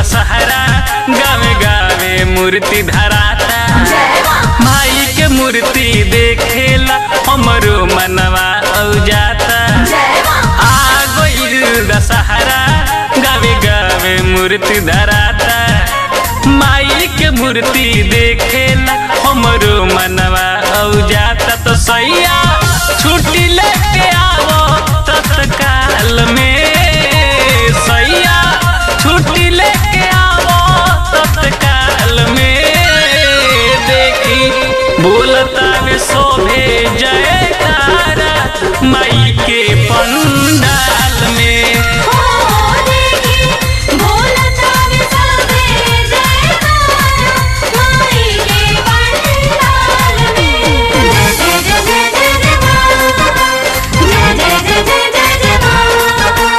दशहरा गावे गावे मूर्ति धराता माई के मूर्ति देखेला हमरो मनवा औ जाता आ गइल दशहरा गावे गावे मूर्ति धराता माई के मूर्ति देखेला हमरो मनवा औ जाता तो सैया छुट्टी लेके आवो तत्काल में सैया छुट्टी लेके आवो तत्काल में देखी बोलता में शोभे जयकारा माई के पंडाल में हो देखी बोलता वे सबे जयकारा माई के पंडाल में जय जय जय जय जय जय मां जय जय जय जय जय जय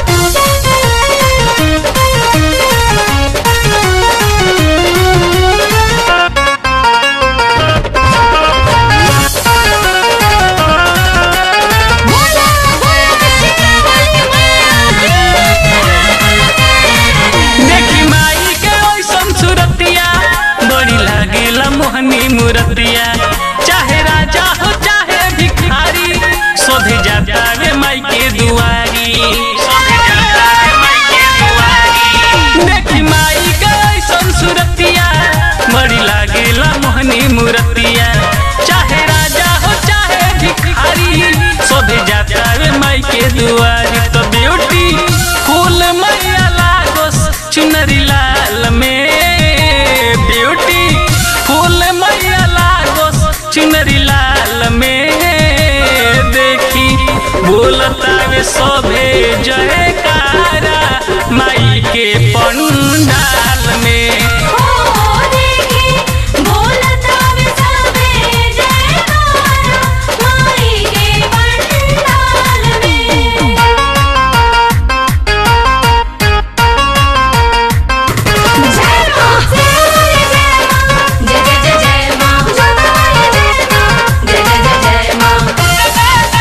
बोला बोला सिंगाली देखी माई के ओइसन सुरतिया बड़ी लागेला मोहनी मूरतिया चाहे राजा हो चाहे भिखारी सोधे जाता वे माई के दुआरी सोधे जाता वे माई के दुआरी देखी माई के ओइसन सुरतिया बड़ी लागेला मोहनी मूरतिया चाहे राजा हो चाहे भिखारी सोधे जाता वे माई के दुआरी तो ब्यूटी फूल मैया लागोस चुनरी लाल में ब्यूटी फूल मैया लागोस चुनरी लाल में देखी बोलता वे शोभे जयकारा माई के पंडाल में हो देखी बोलता वे सबे जयकारा माई के पंडाल में जय मां जय जय जय जय मां जय जय जय जय मां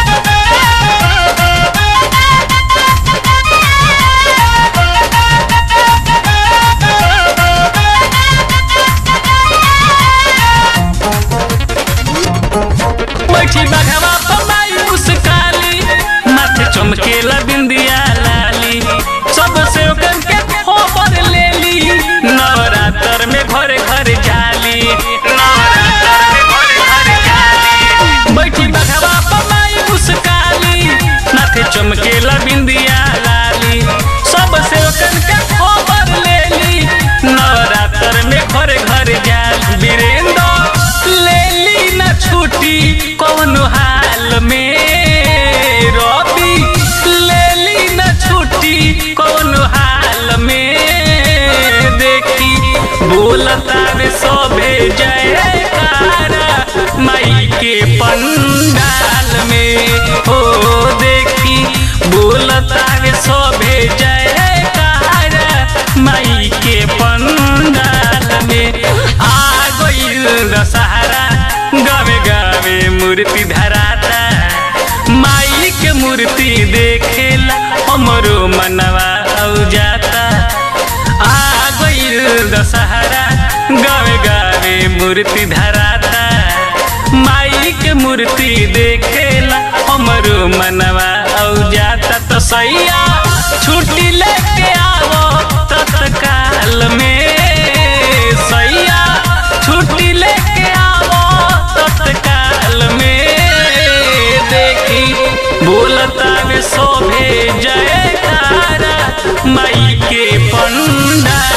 बैठी बघवा पमाई मुस्काली माथे चमकेला बिंदिया लाली सब से ओकन के खबर लेली नवरात्र में घरे घरे जाली नवरात्र में घरे घरे जाली बैठी बघवा पमाई मुस्काली माथे चमकेला बिंदिया लाली सब से ओकन के खबर लेली नवरात्र में घरे घरे जाली वीरेंद्र लेली न छुट्टी कौन हाल में रवि लेली न छुट्टी कौन हाल में देखी बोलता रे शोभे जयकारा माई के पंडाल में हो देखी बोलता रे शोभे जयकारा माई के पंडाल में आ गइल दशहरा गावे गावे मूर्ति धराता माई के मूर्ति देखेला हमरो मनवा औ जाता आ गइल दशहरा गावे गावे मूर्ति धराता माई के मूर्ति देखेला हमरो मनवा औ जाता तो सैया छुट्टी लेके आवो तत्काल में सैया छुट्टी लेके आवो तत्काल में देखी बोलता वे शोभे जयकारा माई के पंडा